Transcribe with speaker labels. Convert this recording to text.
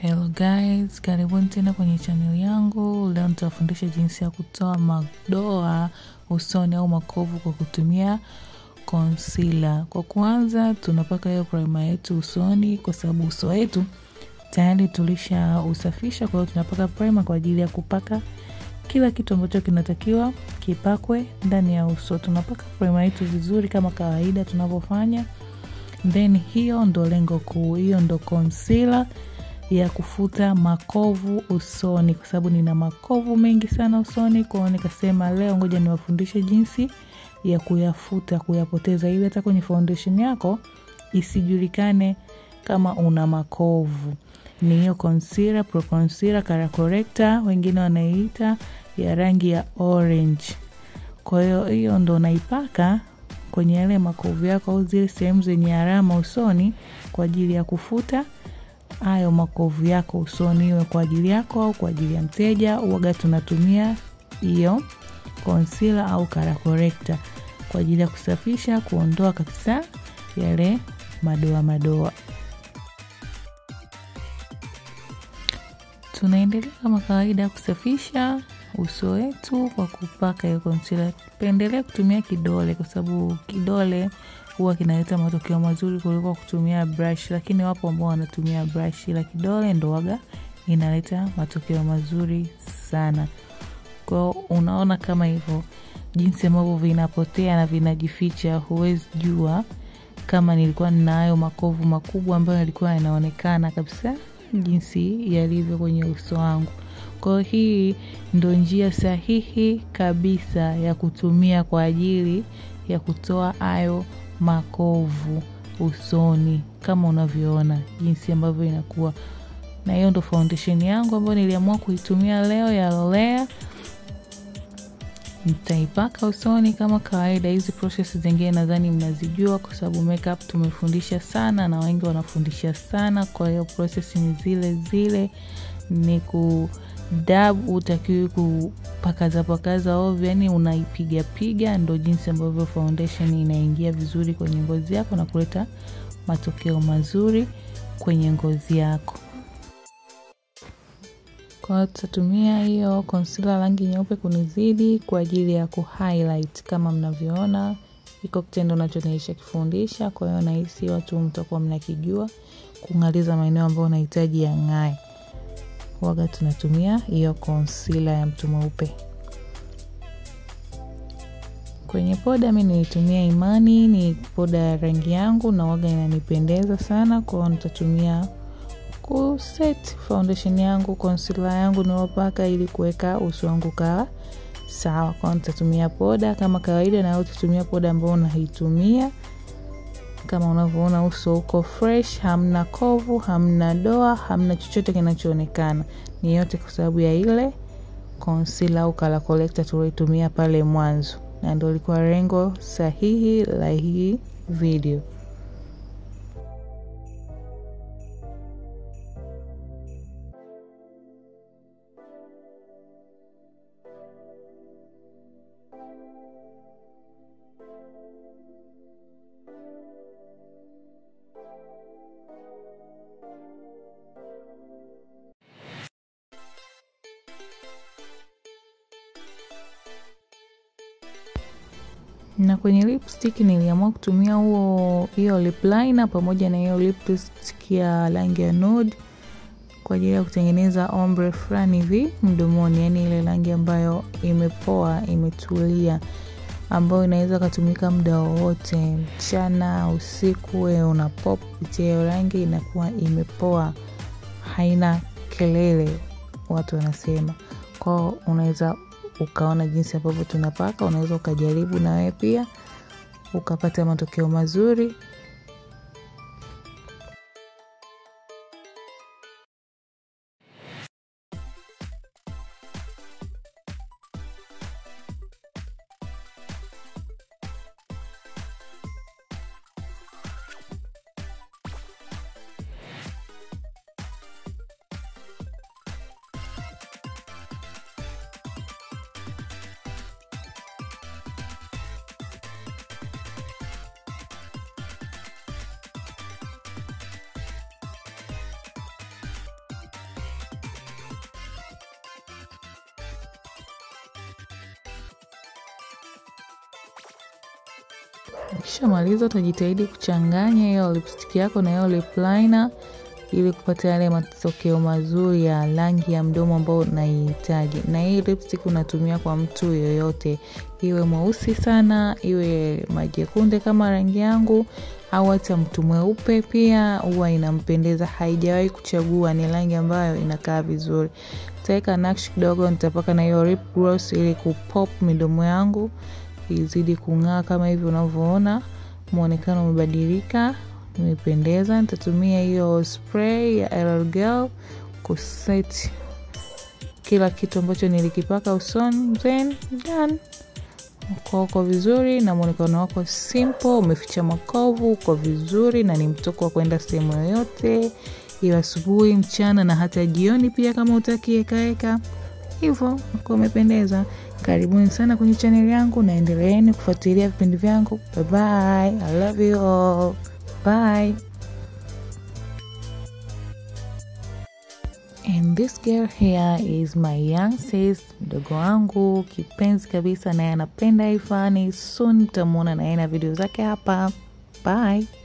Speaker 1: Hello guys, karibuni tena kwenye channel yangu. Leo nitawafundisha jinsi ya kutoa madoa usoni au makovu kwa kutumia concealer. Kwa kwanza, tunapaka hiyo primer yetu usoni kwa sababu uso wetu tayari tulisha usafisha. Kwa hiyo tunapaka primer kwa ajili ya kupaka kila kitu ambacho kinatakiwa kipakwe ndani ya uso. Tunapaka primer yetu vizuri kama kawaida tunavyofanya, then hiyo ndo lengo kuu, hiyo ndo concealer ya kufuta makovu usoni, kwa sababu nina makovu mengi sana usoni. Kwao nikasema leo ngoja niwafundishe jinsi ya kuyafuta, kuyapoteza, ili hata kwenye foundation yako isijulikane kama una makovu. Ni hiyo concealer, pro concealer, color corrector, wengine wanaiita ya rangi ya orange. Kwa hiyo hiyo ndo naipaka kwenye yale makovu yako au zile sehemu zenye alama usoni kwa ajili ya kufuta hayo makovu yako usoni, iwe kwa ajili yako au kwa ajili ya mteja. Uwaga tunatumia hiyo concealer au color corrector kwa ajili ya kusafisha, kuondoa kabisa yale madoa madoa. Tunaendelea kama kawaida kusafisha uso wetu kwa kupaka hiyo concealer. Pendelea kutumia kidole kwa sababu kidole huwa kinaleta matokeo mazuri kuliko kutumia brush, lakini wapo ambao wanatumia brush, ila kidole ndo waga inaleta matokeo mazuri sana. Kwao unaona kama hivyo jinsi ambavyo vinapotea na vinajificha, huwezi jua kama nilikuwa nina hayo makovu makubwa ambayo yalikuwa yanaonekana kabisa jinsi yalivyo kwenye uso wangu. Kwa hiyo hii ndo njia sahihi kabisa ya kutumia kwa ajili ya kutoa hayo makovu usoni kama unavyoona jinsi ambavyo inakuwa. Na hiyo ndo foundation yangu ambayo niliamua kuitumia leo ya Lolea. Nitaipaka usoni kama kawaida. Hizi process zingine nadhani mnazijua kwa sababu makeup tumefundisha sana na wengi wanafundisha sana. Kwa hiyo process ni zile zile, ni ku dab, utakiwi kupakaza pakaza ovyo, yani unaipiga piga, ndo jinsi ambavyo foundation inaingia vizuri kwenye ngozi yako na kuleta matokeo mazuri kwenye ngozi yako. Kwa hiyo tutatumia hiyo concealer rangi nyeupe kunizidi kwa ajili ya kuhighlight kama mnavyoona iko kitendo nacho naisha kifundisha. Kwa hiyo nahisi watu mtakuwa mnakijua kung'aliza maeneo ambayo unahitaji ya ng'ae. Waga tunatumia hiyo concealer ya mtu mweupe. Kwenye poda mi nilitumia Imani, ni poda ya rangi yangu na waga inanipendeza sana. Kwa hiyo nitatumia kuset foundation yangu, concealer yangu nilopaka ili kuweka uso wangu kaa sawa. Kwa hiyo nitatumia poda kama kawaida, na wewe utatumia poda ambayo unaitumia. Kama unavyoona uso uko fresh, hamna kovu, hamna doa, hamna chochote kinachoonekana. Ni yote kwa sababu ya ile concealer au color corrector tulioitumia pale mwanzo, na ndio ilikuwa lengo sahihi la hii video. na kwenye lipstick niliamua kutumia huo hiyo lip liner pamoja na hiyo lipstick ya rangi ya nude kwa ajili ya kutengeneza ombre fulani hivi mdomoni, yani ile rangi ambayo imepoa imetulia, ambayo inaweza katumika muda wowote, mchana, usiku, wewe una pop kupitia hiyo rangi, inakuwa imepoa, haina kelele, watu wanasema. Kwao unaweza ukaona jinsi ambavyo tunapaka, unaweza ukajaribu na wewe pia ukapata matokeo mazuri. Ukishamaliza utajitahidi kuchanganya hiyo lipstick yako na hiyo lip liner ili kupata yale matokeo mazuri ya rangi ya mdomo ambao unaihitaji. Na hii lipstick unatumia kwa mtu yoyote, iwe mweusi sana, iwe majekunde kama rangi yangu, au hata mtu mweupe pia huwa inampendeza. Haijawahi kuchagua, ni rangi ambayo inakaa vizuri. Nitaweka nakshi kidogo, nitapaka na hiyo lip gloss ili kupop midomo yangu izidi kung'aa kama hivi unavyoona, muonekano umebadilika imependeza. Nitatumia hiyo spray ya LL Girl kuset kila kitu ambacho nilikipaka usoni, then done. Uko uko vizuri na muonekano wako simple, umeficha makovu, uko vizuri na ni mtoko wa kwenda sehemu yoyote, iwe asubuhi, mchana na hata jioni pia, kama utaki ekaeka hivyo, uko umependeza. Karibuni sana kwenye chaneli yangu, naendeleeni kufuatilia vipindi vyangu. Bye bye, I love you all. Bye. And this girl here is my young sis, mdogo wangu kipenzi kabisa, naye anapenda hii fani. Soon mtamwona naye na video zake hapa. Bye.